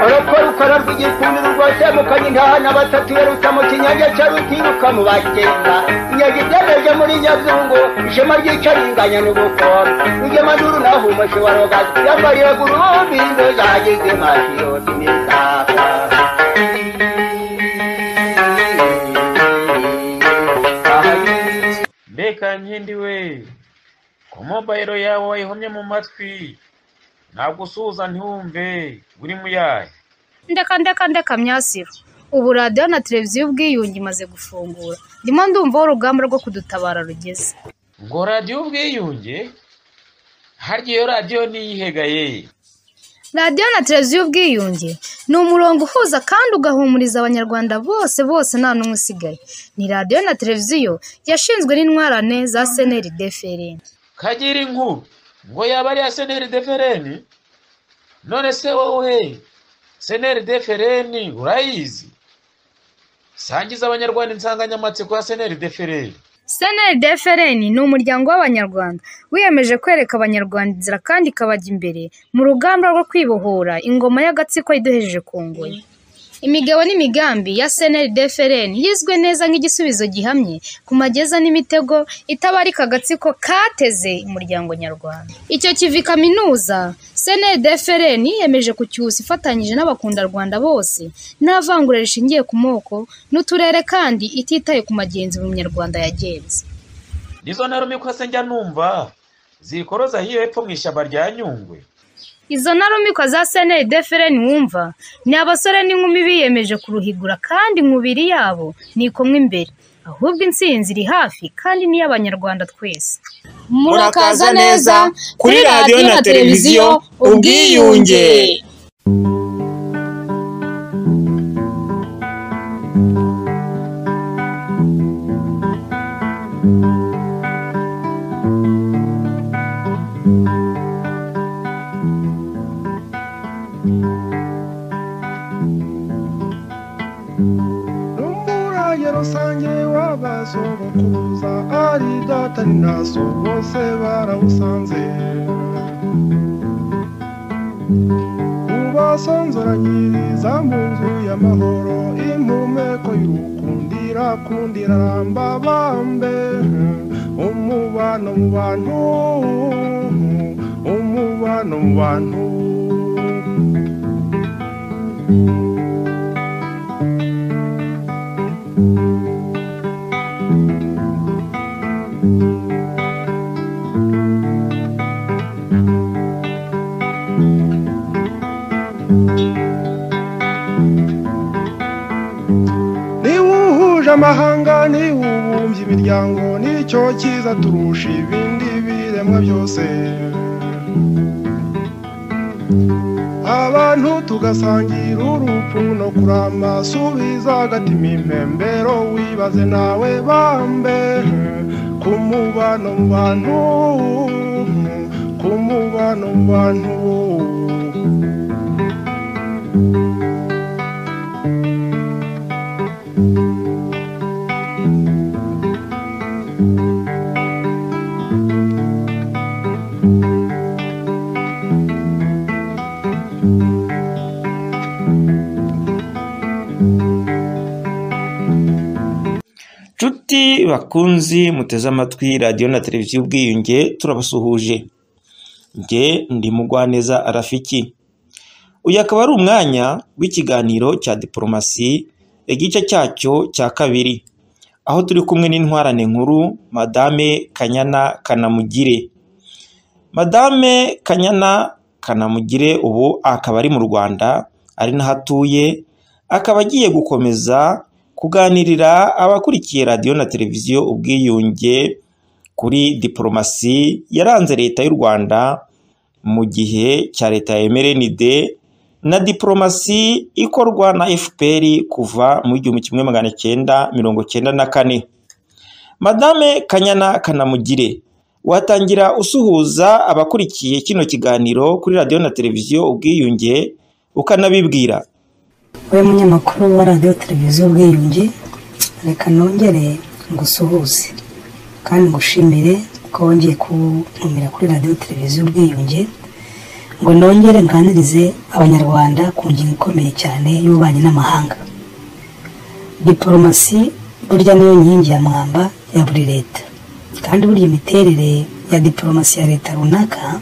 urukora ukora rw'igikundi rwose mukanye intahana batatu yerutsa mu kinyange cya rutiruka mu bagenza inyange ibyemeje muri nyazungu ishema ry'icaringanya n'ubukora ijye maduru naho umushi wa roga yambariye gurubi inzu zagize mashiyoti n'isaka mbega nkindi we ko mobayiro yawe wayihomye mu matwi ntabwo usuhuza ntiwumve uri muyahe ndeka ndeka ndeka myasiro ubu radiyo na televiziyo ubwiyunge imaze gufungura ndimo ndumva aho urugamba rwo kudutabara rugeze ngo radiyo ubwiyunge harya iyo radiyo niyihegaye radiyo na televiziyo ubwiyunge ni umurongo uhuza kandi ugahumuriza abanyarwanda bose bose nta n'umwe usigaye ni radiyo na televiziyo yashinzwe n'intwarane za seneri defereni kagira inkuru ngo yaba ari iya seneri defereni none se wowe seneri defereni urayizi sangiza abanyarwanda insanganyamatsiko ya seneri defereni seneri defereni ni umuryango w'abanyarwanda wiyemeje kwereka abanyarwanda inzira kandi ikabajya imbere mu rugamba rwo kwibohora ingoma y'agatsiko iduhejeje ku ngoyi imigabo n'imigambi ya seneri defereni yizwe neza nk'igisubizo gihamye ku mageza n'imitego itabarika agatsiko kateze umuryango nyarwanda icyo kivi kaminuza seneri defereni yiyemeje kucyusa ifatanyije n'abakundarwanda bose nta vangura rishingiye ku moko n'uturere kandi ititaye ku magenzi mu munyarwanda yagenze nizo ntarumwe ko se njya numva zikoroza hiyo hepfo mu ishyamba rya nyungwe izo ntarumikwa za seneri defereni wumva ni abasore n'inkumi biyemeje kuruhigura kandi imibiri yabo ni ikumwe imbere ahubwo intsinzi iri hafi kandi ni iy'abanyarwanda twese murakaza neza kuri radiyo na televiziyo ubwiyunge n'umurage rusange w'abasogokuruza ari data ni na so bose barawusanze ubasonzoranyiriza mu nzu y'amahoro impumeko y'urukundira kundira ramba bambe umubano mu bantu umubano mu bantu niwe uhuje amahanga niwe ubumbye imiryango nicyo cyiza turusha ibindi biremwa byose abantu tugasangira urupfu no kuramba subiza agati imimpembero wibaze nawe bambe ku mubano mu bantu ku mubano mu bantu nshuti bakunzi muteze amatwi radiyo na televiziyo ubwiyunge turabasuhuje nge ndi mugwaneza arafiki uyu akaba ari umwanya w'ikiganiro cya diporomasi igice cyacyo cya kabiri aho turi kumwe n'intwarane nkuru madame kanyana kanamugire madame kanyana kanamugire ubu akaba ari mu rwanda ari naho atuye akaba agiye gukomeza kuganirira abakurikiye radiyo na televiziyo ubwiyunge kuri diporomasi yaranze leta y'u rwanda mu gihe cya leta ya emerenide na diporomasi ikorwa na fpr kuva mu igihumbi kimwe magana cyenda mirongo cyenda na kane madame kanyana kanamugire watangira usuhuza abakurikiye kino kiganiro kuri radiyo na televiziyo ubwiyunge ukanabibwira wowe munyamakuru wa radiyo televiziyo ubwiyunge reka nongere ngusuhuze kandi ngushimire ko wongeye kuntumira kuri radiyo televiziyo ubwiyunge ngo nongere nganirize abanyarwanda ku ngingo ikomeye cyane y'ububanyi n'amahanga diporomasi burya niyo nkingi ya mwamba ya buri leta kandi burya imiterere ya diporomasi ya leta runaka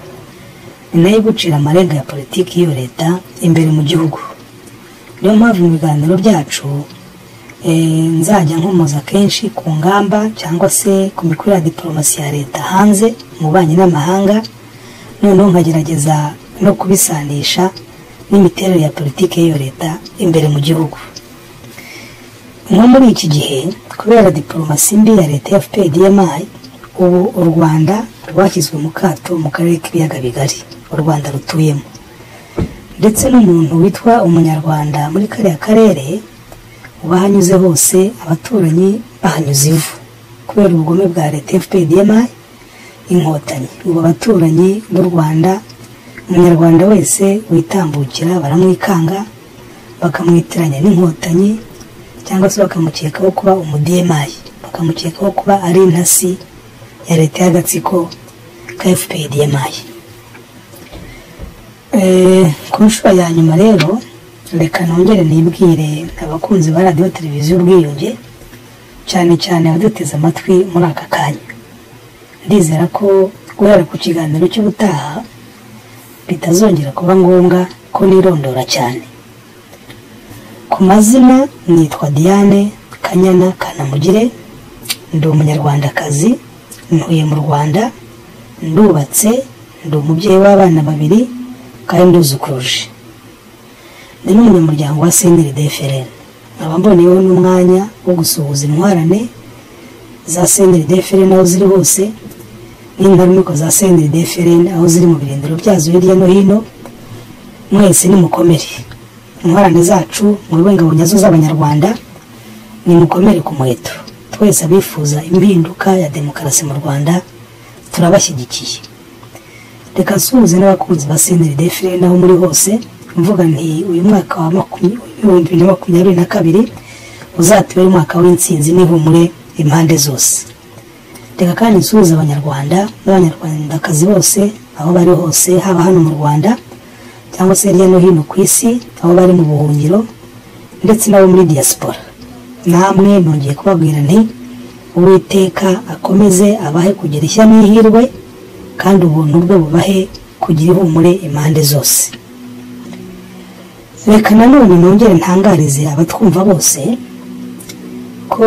ni nayo igucira amarenga ya politiki y'iyo leta imbere mu gihugu niyo mpamvu mu biganiro byacu nzajya nkomoza kenshi ku ngamba cyangwa se ku mikoro ya diporomasi ya leta hanze mu banki n'amahanga noneho nkagerageza no kubisanisha n'imiterere ya politiki y'iyo leta imbere mu gihugu nko muri iki gihe kubera diporomasi mbi ya leta ya fpdmi ubu u rwanda rwashyizwe mu kato mu karere k'ibiyaga bigari u rwanda rutuyemo ndetse n'umuntu witwa umunyarwanda muri kariya karere uba ahanyuze hose abaturanyi bahanyuze ivu kubera ubugome bwa leta ya fpdmi inkotanyi ubu abaturanyi b'u rwanda umunyarwanda wese witambukira baramwikanga bakamwitiranya n'inkotanyi cyangwa se bakamukekaho kuba umudemayi bakamukekaho kuba ari intasi ya leta y'agatsiko ka fpr yamaye ku nshuro ya nyuma rero reka nongere nibwire abakunzi ba radiyo televiziyo ubwiyunge cyane cyane abaduteze amatwi muri aka kanya ndizera ko guhera ku kiganiro cy'ubutaha bitazongera kuba ngombwa ko nirondora cyane ku mazina nitwa diane kanyana kanamugire ndi umunyarwandakazi ntuye mu rwanda ndubatse ndi umubyeyi w'abana babiri kandi nduzukuruje ndi n'umunyamuryango wa seneri defereni nkaba mboneyeho n'umwanya wo gusuhuza intwarane za seneri defereni aho ziri hose n'intarumiko za seneri defereni aho ziri mu birindiro byazo hirya no hino mwese nimukomere intwarane zacu mube ingabo nyazo z'abanyarwanda ni mukomere ku muheto twese abifuza impinduka ya demokarasi mu rwanda turabashyigikiye reka nsuhuze n'abakunzi ba seneri defire n'aho muri hose mvuga nti uyu mwaka wa ibihumbi bibiri na makumyabiri na kabiri uzatubere umwaka w'intsinzi n'ihumure impande zose reka kandi nsuhuze abanyarwanda n'abanyarwandakazi bose aho bari hose haba hano mu rwanda cyangwa se hirya no hino ku isi aho bari mu buhungiro ndetse n'abo muri diaspora namwe nongeye kubabwira nti uwiteka akomeze abahe kugira ishya n'ihirwe kandi ubuntu bwe bubahe kugira ihumure impande zose reka nanone nongere ntangarize abatwumva bose ko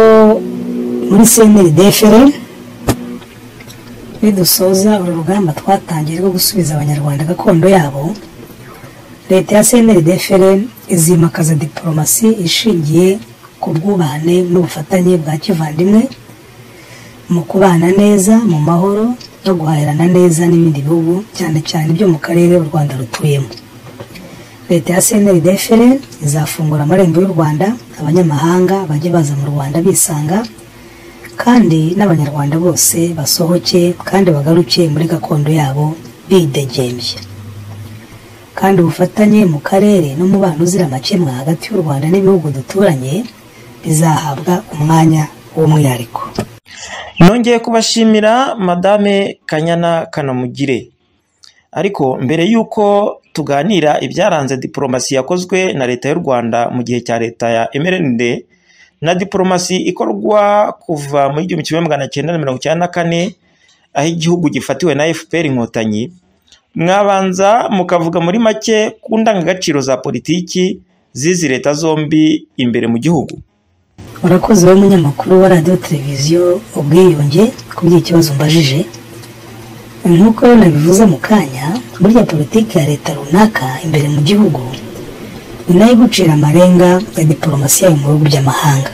muri seneri defere nidusoza uru rugamba twatangiye rwo gusubiza abanyarwanda gakondo yabo leta ya seneri defere izimakaza diporomasi ishingiye ku bwubahane n'ubufatanye bwa kivandimwe mu kubana neza mu mahoro no guhahirana neza n'ibindi bihugu cyane cyane byo mu karere u rwanda rutuyemo leta ya seneri defere izafungura amarembo y'u rwanda abanyamahanga bajye baza mu rwanda bisanga kandi n'abanyarwanda bose basohoke kandi bagaruke muri gakondo yabo bidegembye kandi ubufatanye mu karere n'umubano uzira amakemwa hagati y'u rwanda n'ibihugu duturanye bizahabwa umwanya w'umwihariko nongeye kubashimira madame kanyana kanamugire ariko mbere y'uko tuganira ibyaranze diporomasi yakozwe na leta y'u rwanda mu gihe cya leta ya mrnd na diporomasi ikorwa kuva muri igihumbi kimwe magana cyenda na mirongo icyenda na kane aho igihugu gifatiwe na fpr inkotanyi mwabanza mukavuga muri make ku ndangagaciro za politiki zizi leta zombi imbere mu gihugu urakoze wowe munyamakuru wa radiyo televiziyo ubwiyunge ku by'ikibazo mbajije nk'uko nabivuze mu kanya burya politiki ya leta runaka imbere mu gihugu ni nayo igucira amarenga ya diporomasi yayo mu bihugu by'amahanga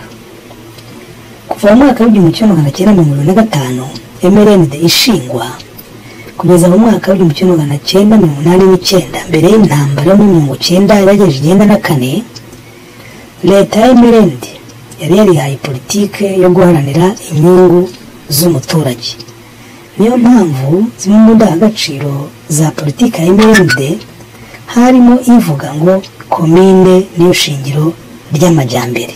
kuva mu mwaka w'igihumbi kimwe magana cyenda mirongo irindwi na gatanu emerende ishingwa kugeza mu mwaka w'igihumbi kimwe magana cyenda mirongo inani n'icyenda mbere y'intambara yo muri mirongo icyenda yagejeje icyenda na kane leta ya emerende yari yarihaye politike yo guharanira inyungu z'umuturage niyo mpamvu zimwe mu ndangagaciro za politiki ya emerende harimo ivuga ngo komine niyo shingiro ry'amajyambere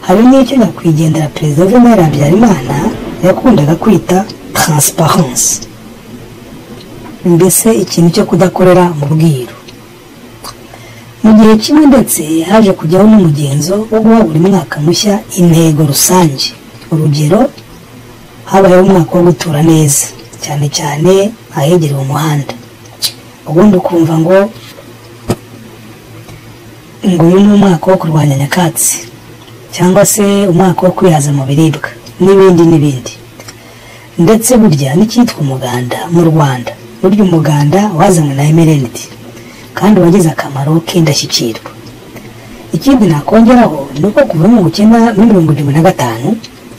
hari n'icyo nyakwigendera perezida venera habyarimana yakundaga kwita transparency mbese ikintu cyo kudakorera mu bwiru mu gihe kimwe ndetse haje kujyaho n'umugenzo wo guha buri mwaka mushya intego rusange urugero habayeho umwaka wo gutura neza cyane cyane ahegereye umuhanda ubundi ukumva ngo ngo uyu ni umwaka wo kurwanya nyakatsi cyangwa se umwaka wo kwihaza mu biribwa n'ibindi n'ibindi ndetse burya n'icyitwa umuganda mu rwanda burya umuganda wazanywe na emerenidi kandi wagize akamaro k'indashyikirwa ikindi nakongeraho ni uko kuva mu bukene muri mirongo irindwi na gatanu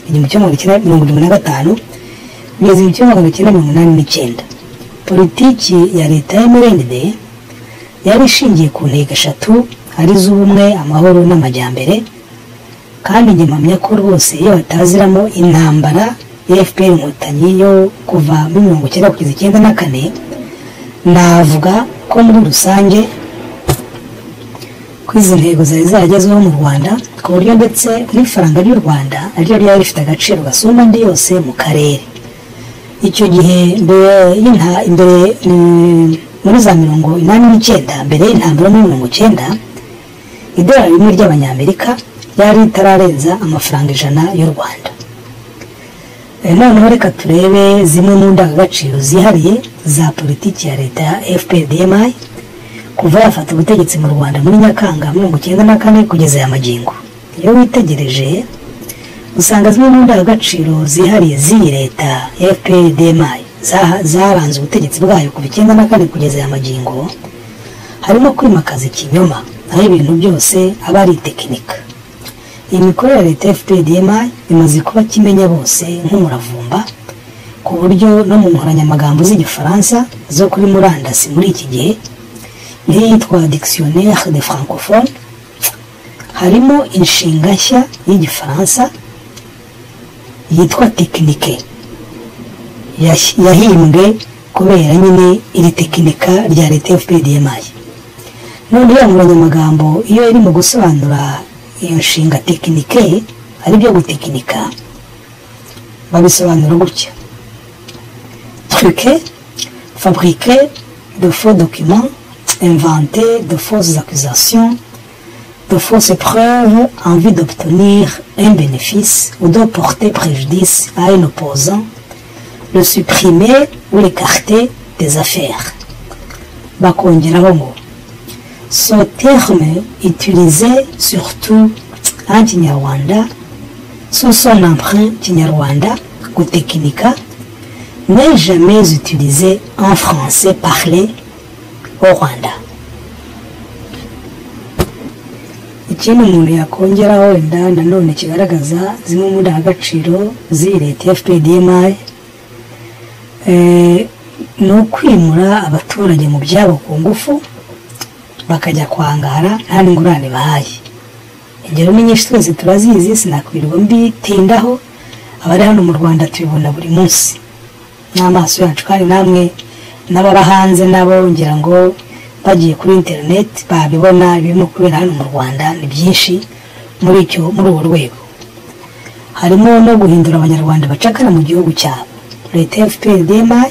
igihumbi kimwe magana cyenda mirongo irindwi na gatanu kugeza igihumbi kimwe magana cyenda mirongo inani n'icyenda politiki ya leta ya emerenide yari ishingiye ku ntego eshatu ari z'ubumwe amahoro n'amajyambere kandi njye mpamya ko rwose iyo bataziramo intambara efuperi inkotanyi yo kuva muri mirongo icyenda kugeza icyenda na kane navuga ko muri rusange ko izi ntego zari zaragezweho mu rwanda ku buryo ndetse n'ifaranga ry'u rwanda naryo ryari rifite agaciro gasumba andi yose mu karere icyo gihe mbere muri za mirongo inani n'icyenda mbere y'intambara muri mirongo icyenda idolari rimwe ry'abanyamerika yari itararenza amafaranga ijana y'u rwanda noneho reka turebe zimwe mu ndangagaciro zihariye za politiki ya leta ya fpdmi kuva yafata ubutegetsi mu rwanda muri nyakanga mirongo icyenda na kane kugeza aya magingo iyo witegereje usanga zimwe mu ndangagaciro zihariye z'iyi leta ya fpdmi zaranze ubutegetsi bwayo kuva icyenda na kane kugeza aya magingo harimo kwimakaza ikinyoma aho ibintu byose aba ari tekinika iyi mikorere ya leta ya fpdmi imaze kuba kimenya bose nk'umuravumba ku buryo no mu nkoranyamagambo z'igifaransa zo kuri murandasi muri iki gihe nk'iyitwa dictionnaire de francophone harimo inshinga nshya y'igifaransa yitwa tekinike yahimbwe kubera nyine iri tekinika rya leta ya fpdmi none iyo nkoranyamagambo iyo iri mu gusobanura iyo nshinga tekinike ari byo gutekinika babisobanura gutya truke faburike de faux documents invente de fausses accusations de fausses preuves en vue d'obtenir un bénéfice ou de porter préjudice à un opposant le supprimer ou l'écarter des affaires bakongeraho ngo ce terme utilisé surtout en Kinyarwanda sous son emprunt Kinyarwanda ou Teknika n'est jamais utilisé en français parlé au Rwanda. ikindi umuntu yakongeraho wenda nanone kigaragaza zimwe mu ndangagaciro z'iyi leta ya fpdmi ni ukwimura abaturage mu byabo ku ngufu bakajya kwangara nta n'ingurane bahaye ingero ni nyinshi twese turazizi sinakwirirwa mbitindaho abari hano mu rwanda tubibona buri munsi n'amaso yacu kandi namwe n'ababa hanze nabo ngira ngo bagiye kuri interineti babibona ibirimo kubera hano mu rwanda ni byinshi muri icyo muri ubu rwego harimo no guhindura abanyarwanda bacakara mu gihugu cyabo leta ya fprdmi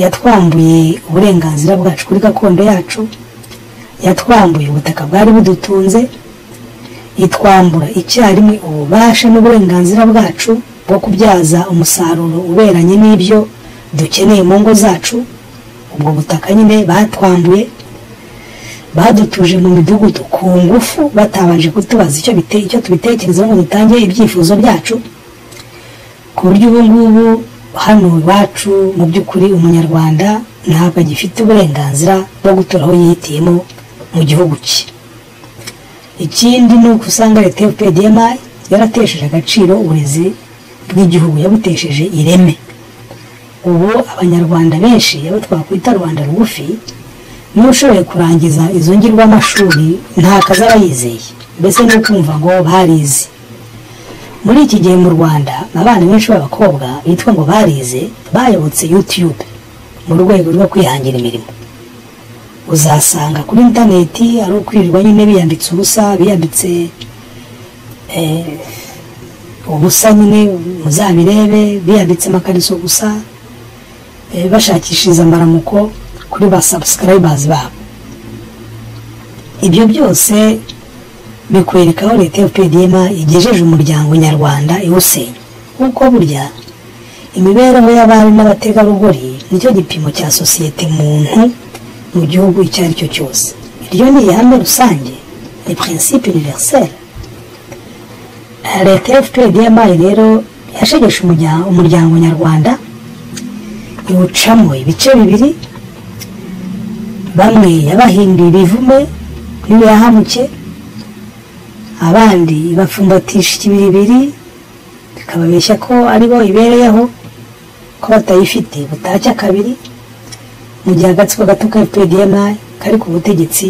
yatwambuye uburenganzira bwacu kuri gakondo yacu yatwambuye ubutaka bwari budutunze itwambura icyarimwe ububasha n'uburenganzira bwacu bwo kubyaza umusaruro uberanye n'ibyo dukeneye mu ngo zacu ubwo butaka nyine batwambuye badutuje mu midugudu ku ngufu batabanje kutubaza icyo tubitekerezaho ngo dutange ibyifuzo byacu ku buryo ubu ngubu hano iwacu mu by'ukuri umunyarwanda ntabwo agifite uburenganzira bwo gutura aho yihitiyemo mu gihugu cye ikindi ni uko usanga leta ya pdmi yaratesheje agaciro uburezi bw'igihugu yabutesheje ireme ubu abanyarwanda benshi abo twakwita rwanda rugufi niba ushoboye kurangiza izo ngirwamashuri nta kazi aba yizeye mbese ni ukumva ngo barize muri iki gihe mu rwanda abana benshi b'abakobwa bitwa ngo barize bayobotse yutube mu rwego rwo kwihangira imirimo uzasanga kuri interineti ari ukwirirwa nyine biyambitse ubusa biyambitse ubusa nyine muzabirebe biyambitse amakariso gusa eh, bashakishiriza mbaramuko kuri ba sabusikarayibazi babo ibyo byose bikwereka aho leta ya pdm igejeje umuryango nyarwanda iwusenya kuko burya imibereho y'abari n'abategarugori nicyo gipimo cya sosiyete muntu mu gihugu icyo ari cyo cyose iryo ni ihame rusange ni prinsipe universelle leta ya fpdm rero yashegeshe umurya- umuryango nyarwanda iwucamo ibice bibiri bamwe yabahinduye ibivume niyo yahamuke abandi ibapfumbatisha ikibiribiri bikababeshya ko aribo ibereyeho ko batayifite butacya kabiri mu gihe agatsiko gato ka fpdm kari ku butegetsi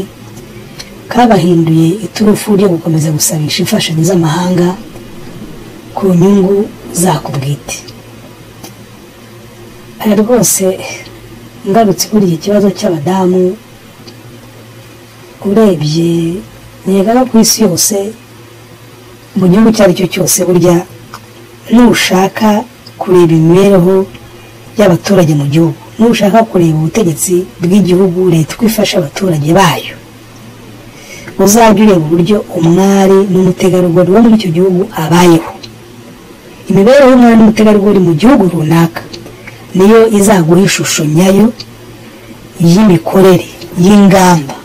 kabahinduye iturufu ryo gukomeza gusabisha imfashanyo z'amahanga ku nyungu zako bwite aya rwose ngarutse kuri iki kibazo cy'abadamu urebye niga no ku isi yose mu gihugu icyo ari cyo cyose burya nushaka kureba imibereho y'abaturage mu gihugu nushaka kureba ubutegetsi bw'igihugu leta uko ifasha abaturage bayo uzajya ureba uburyo umwari n'umutegarugori wo muri icyo gihugu abayeho imibereho y'umwari n'umutegarugori mu gihugu runaka niyo izaguha ishusho nyayo y'imikorere y'ingamba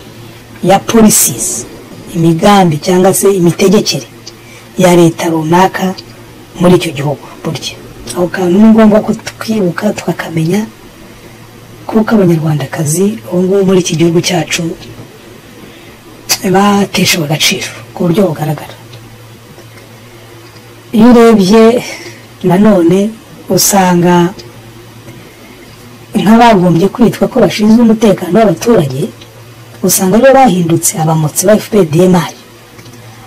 ya polisizi imigambi cyangwa se imitegekere ya leta runaka muri icyo gihugu burya aho kantu ni ngombwa ko twibuka tukakamenya kuko abanyarwandakazi ubu ngubu muri iki gihugu cyacu bateshewe agaciro ku buryo bugaragara iyo urebye nanone usanga nk'abagombye kwitwa ko bashinzwe umutekano w'abaturage usanga aribo bahindutse abamotsi ba fpdm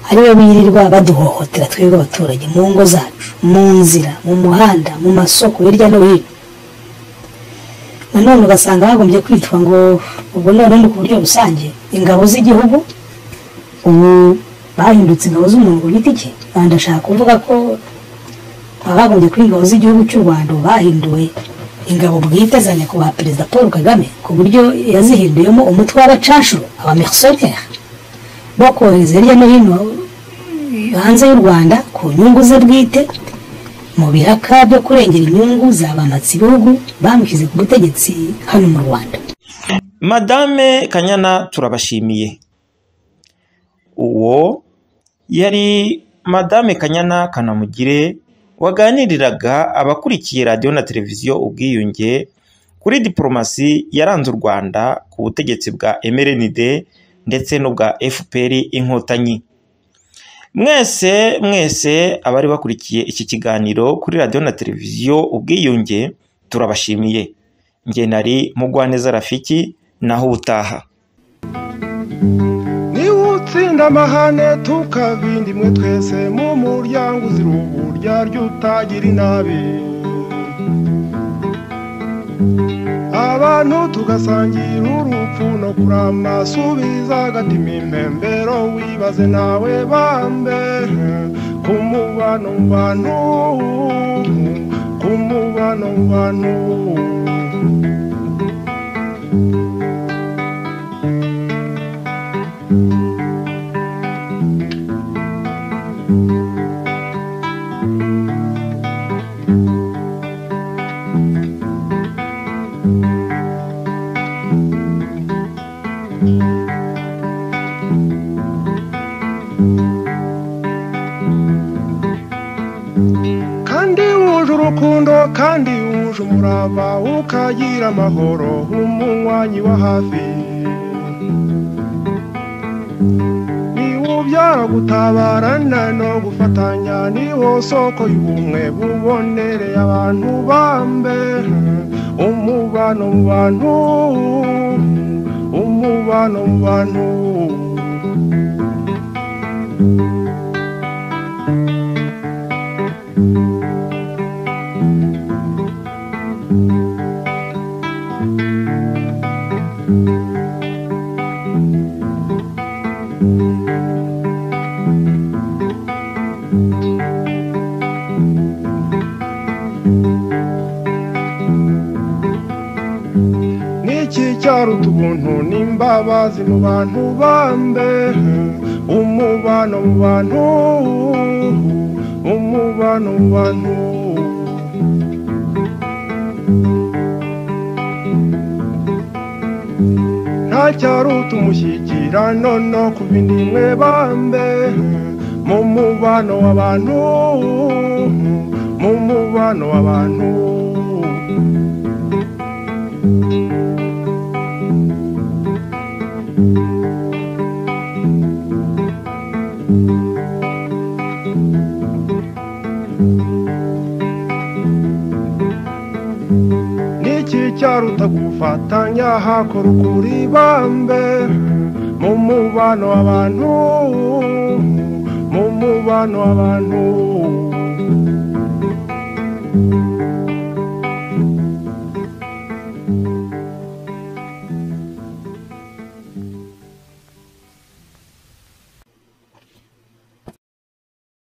aribo birirwa baduhohotera twebwe abaturage mu ngo zacu mu nzira mu muhanda mu masoko hirya no hino nanone ugasanga bagombye kwitwa ngo ubwo none ni ku buryo rusange ingabo z'igihugu ubu bahindutse ingabo z'umuntu ku giti cye kandi ndashaka kuvuga ko abagombye kuba ingabo z'igihugu cy'u rwanda ubu bahinduwe ingabo bwite za nyakubahwa perezida paul kagame ku buryo yazihinduyemo umutwe w'abacashuru abamerisokere bo kohereza hirya no hino hanze y'u rwanda ku nyungu ze bwite mu biraka byo kurengera inyungu za ba matsibihugu bamushyize ku butegetsi hano mu rwanda madame kanyana turabashimiye uwo yari madame kanyana kanamugire waganiriraga abakurikiye radiyo na televiziyo ubwiyunge kuri diporomasi yaranze u rwanda ku butegetsi bwa mrnd ndetse n'ubwa fpr inkotanyi mwese mwese abari bakurikiye iki kiganiro kuri radiyo na televiziyo ubwiyunge turabashimiye nge nari mugwaneza rafiki naho ubutaha niba utsinda amahane tukabindi mwe twese mu muryango uzira uburya ryo utagira inabi abantu tugasangira urupfu no kurama subiza agatima impembero wibaze nawe bambere ku mubano mu bantu ku mubano mu bantu kandi wuje urukundo kandi wuje umurava ukagira amahoro umunywanyi wa hafi niwubyara gutabarana no gufatanya niwo soko y'ubumwe bubonereye abantu bambere umubano mu bantu umubano mu bantu iki cyaruta ubuntu n'imbabazi mu bantu bambe umubano mu bantu umubano mu bantu nta cyaruta umushyikirano no ku bindi mwe bambe mu mubano w'abantu mu mubano w'abantu n'iki cyaruta gufatanya hakora ukuri bambe mu mubano w'abantu mu mubano w'abantu